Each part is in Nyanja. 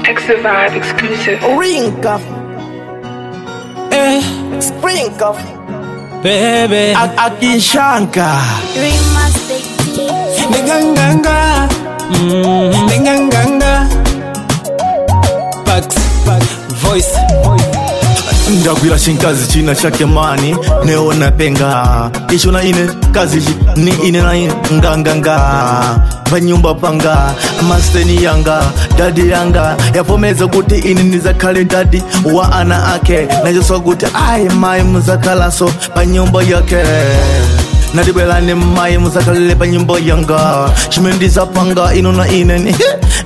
Extra Vibe exclusive. Rinka. Eh, Sprinka. baby. Akishanka. Ninganganga. Mm, ninganganga. Pax, voice. ndagwira chinkazi china chake mani neona penga icho na ine kazi chi ni ine na ine nganganga panyumba panga masteni yanga dadi yanga yapomeza kuti ine ndizakhale dadi wa ana ake nachoswa kuti ayi mayi muzakhalanso panyumba yake nadibwelani mayi muzakhalele panyumba yanga chimene ndizapanga ino na ine ni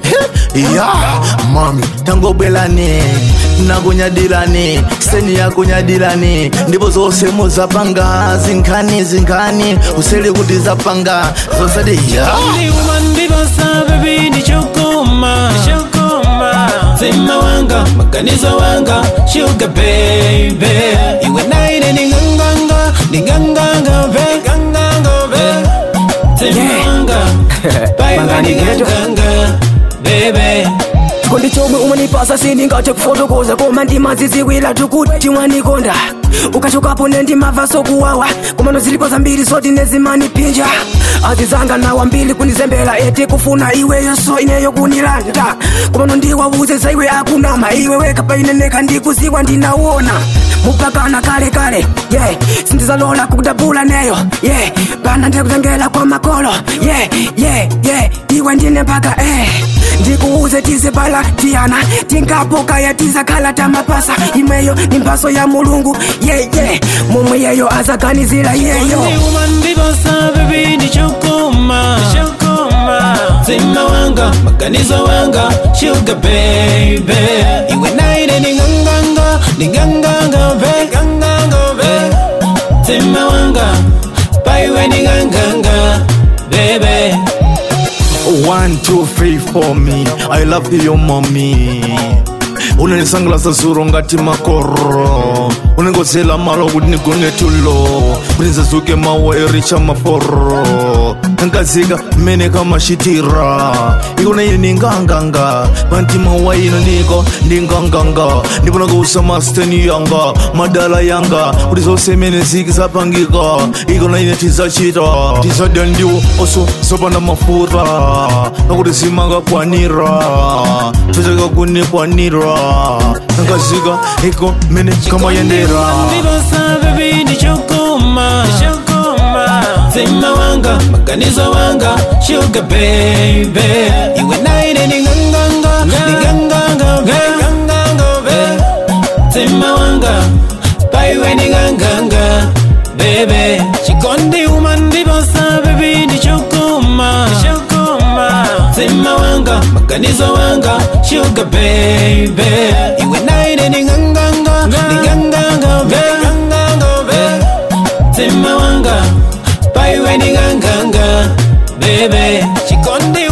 ya mami tangobwelani nakunyadilani steni yakunyadilani ndipo zonse muzapanga zinkhani zinkhani usele kuti zapanga zosati ya Only woman ndibosa baby ni chokoma. Chokoma. Zima wanga, maganizo wanga, sugar baby. Iwe na ine ninganganga, ninganganga be, ganganga be. Zima wanga, baiwa ninganganga, baby. chikondi chomwe umanipasa sindingathe kufotokoza koma ndimaziziwira tukuti wanikonda ukachokapo nendimava sokuwawa komano zilipo zambiri zoti nezimanipinja azizanga nawa mbili kunizembera eti kufuna iweyo so ineyo kunilanda komano ndiwawuze za iwe akunama iwe weka paineneka ndikuziwa ndinawona mupakana kale kale yeah. sindizalola kudabula neyo yeah. pana ndikutengela kwa makolo yeah. yeah. yeah. iwe ndine mpaka eh. ndikuuze tizibala tiyana tinkapokaya tizakhala tamapasa imweyo ni mphaso ya mulungu yeye yeah, yeah. momwe yeyo azaganizira yeyo Only woman ndibosa baby ni chokoma. Chokoma. Zima wanga, maganizo wanga, sugar baby. Iwe na ine ninganganga, ninganganga be, ganganga be. Zima wanga, baiwe ninganganga, baby. One, two, three for me I love you mommy unanisangalasa zuro ngati makoro unengozela malo kuti nigone tulo kuti nzazuke mawa ericha maforo nkazika mmene kamashitira ikona ine ninganganga pantima wa ino ndiko ndinganganga ndipona kuusa masteni yanga madala yanga kuti zonse mene ziki zapangika ikona ine tizachita tizadya ndiwo oso zopanda mafuta nakuti zimangakwanira tozeka kunikwanira nkazika iko mene kamayendera Ndibosa baby ni chokoma. Chokoma. Zima wanga, maganizo wanga, sugar baby. Iwe na ine ninganganga, ninganganga be, ganganga be. Zima wanga, baiwe ninganganga, baby. Chikondi woman ndibosa baby ni chokoma. Chokoma. Zima wanga, maganizo wanga, sugar baby. Iwe na ine ninganganga, ninganganga be, ganganga be. Zima wanga, baiwe ninganganga, baby. Chikondi